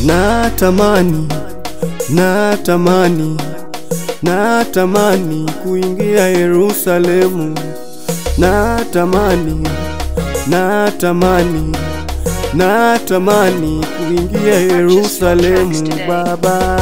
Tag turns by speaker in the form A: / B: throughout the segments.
A: natamani natamani natamani kuingia Yerusalemu natamani natamani natamani kuingia Yerusalemu Baba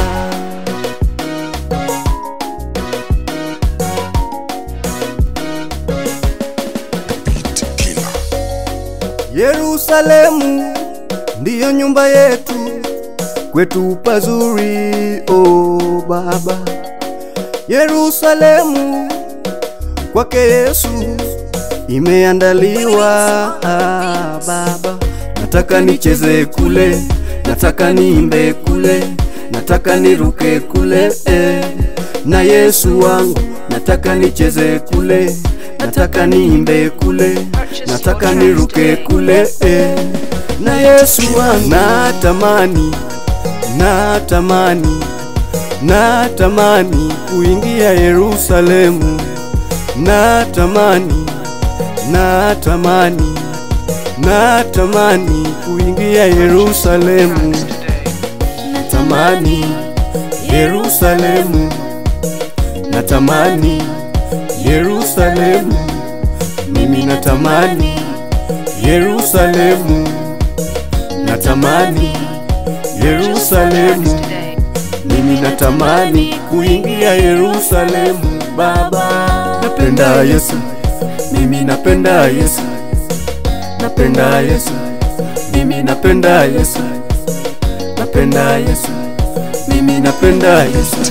A: Yerusalemu ndiyo nyumba yetu, kwetu pazuri, o Baba. Yerusalemu kwake Yesu imeandaliwa, ah, Baba. Nataka nicheze kule, nataka niimbe kule, nataka niruke kule eh, na Yesu wangu. Nataka nicheze kule, nataka niimbe kule, nataka niruke kule eh, na Yesu wangu. Natamani, natamani, natamani kuingia Yerusalemu, natamani, natamani, natamani kuingia Yerusalemu, natamani Yerusalemu, natamani Yerusalemu, mimi natamani Yerusalemu, natamani Yerusalemu, mimi natamani kuingia Yerusalemu. Baba, napenda Yesu, mimi napenda Yesu, napenda Yesu, mimi napenda Yesu, napenda Yesu, mimi napenda Yesu.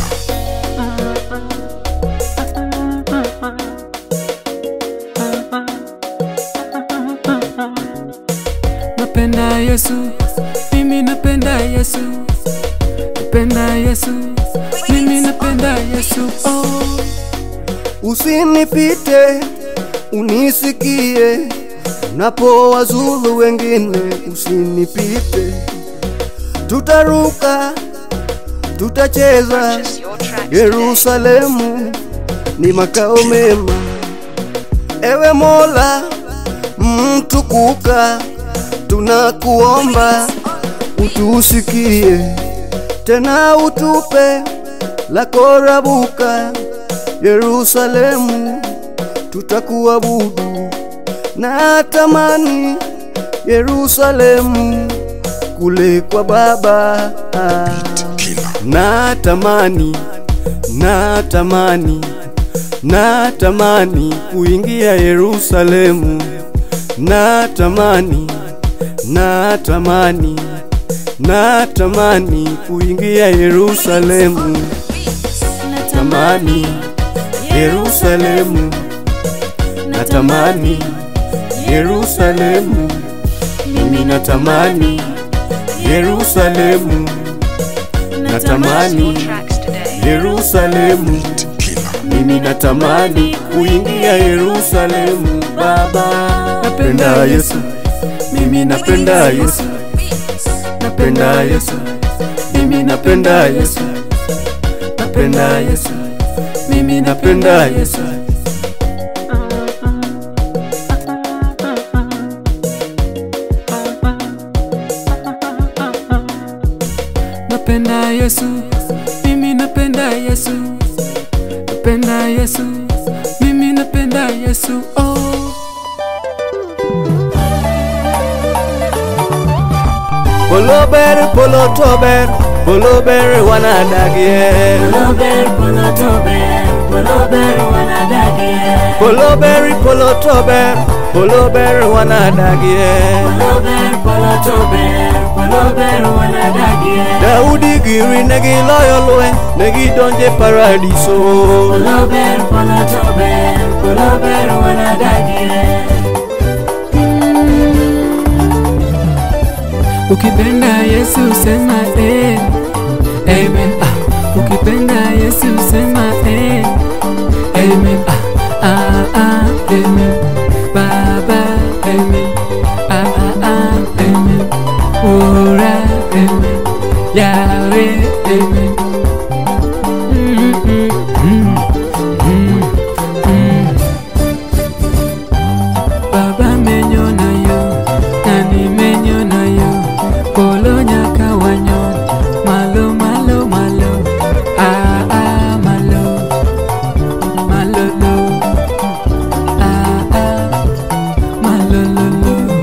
B: Napenda Yesu, mimi napenda Yesu, napenda Yesu, mimi napenda Yesu. Oh,
A: Usinipite, unisikie unapowazulu wengine, usinipite. Tutaruka, tutacheza. Yerusalemu ni makao mema. Ewe Mola mtukuka, tunakuomba utusikie, tena utupe la korabuka. Yerusalemu tutakuabudu, natamani Yerusalemu kule kwa Baba. Natamani, natamani, natamani kuingia Yerusalemu, natamani, natamani, natamani kuingia Yerusalemu, natamani Yerusalemu, natamani Yerusalemu, mimi natamani Yerusalemu, natamani Yerusalemu, mimi natamani kuingia Yerusalemu. Baba, napenda Yesu, mimi napenda Yesu, napenda Yesu, mimi napenda Yesu, napenda Yesu, mimi napenda Yesu.
B: napenda Yesu, mimi napenda Yesu, napenda Yesu, mimi napenda Yesu. Oh,
A: Polober, polotober, polober wanadagie.
C: Polober, polotober, polober wanadagie.
A: Polober, polotober, polober wanadagie.
C: Polober, polotober, polober wanadagie.
A: Daudi giri negi loyo lweny, negi donje paradiso.
C: Polober, polotober, polober wanadagie.
B: ukipenda Yesu sema eh, amen. Ah, ukipenda Yesu sema eh, amen. Ah, ah, ah, amen. Baba, amen. Ah, ah, ah, amen. Ora, amen. Yahweh, amen. Mm, mm, mm, mm, mm. Baba menyo na yo, nani menyo na yo, polo nyaka wanyo. Yesu